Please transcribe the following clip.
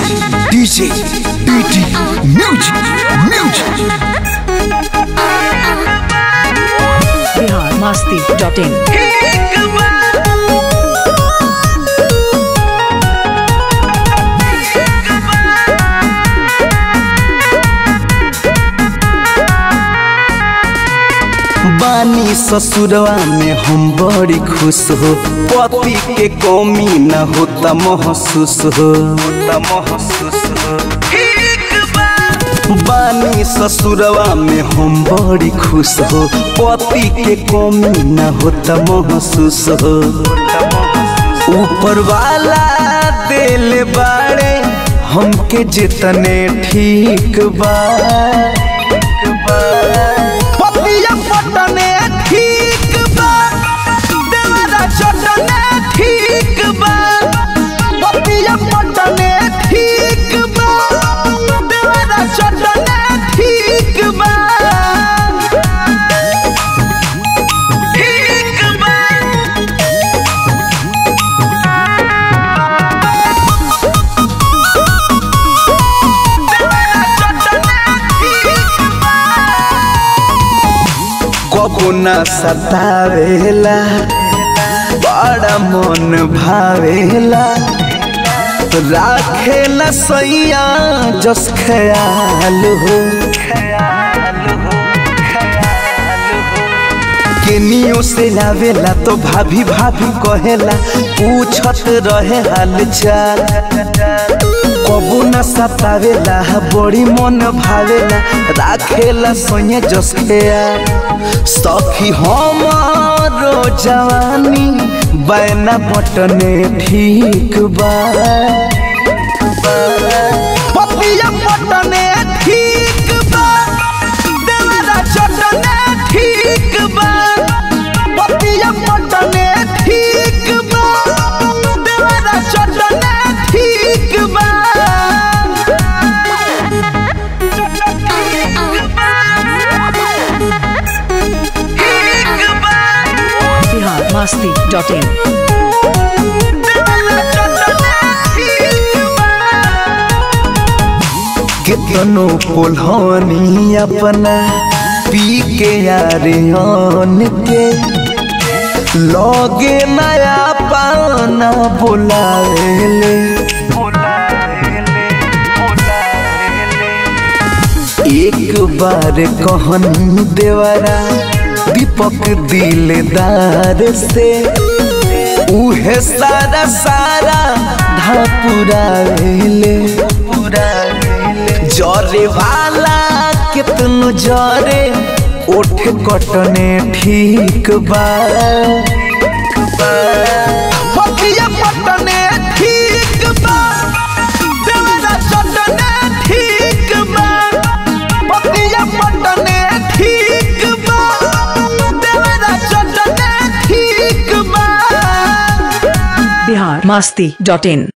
DJ, DJ, music, music. Bihar Masti dot in बानी ससुरवा में हम बड़ी खुश हो पति के कमी न होता महसूस हो होता महसूस हो बानी ससुरवा में हम बड़ी खुश हो पति के कमी न होता महसूस हो ऊपर वाला दिल बाड़े हमके जितने ठीक बा पतिया पटने ठीक बा देवरा चटने ठीक बा पतिया पटने ठीक बा देवरा चटने ठीक बा ठीक बा कबो न सतावेला बड़ा मन भावेला राखेला सैया जस ख्याल हो केनियो से लावेला तो भाभी भाभी कहेला पूछत रहे हाल चाल कबू न सतावेला बड़ी मन भावेला राखेला सोये जसखेया सखी हमारो जवानी बैना बटने ठीक बा पतिया बटने ठीक बा देवरा चटने ठीक बा पतिया बटने ठीक बा देवरा चटने ठीक बा बिहार मस्ती डॉट इन कितनो पुलहनी अपना पी के यारे आन के लगे नया पाना बुलावेले एक बार कहन देवरा दीपक दिलदार से उहे सारा सारा धापुरावेले जरे वाला कितनो जरे ओठ कटने ठीक बा पतिया पटने ठीक बा देवरा चटने ठीक बा पतिया पटने ठीक बा देवरा चटने ठीक बा बिहार मस्ती डॉट इन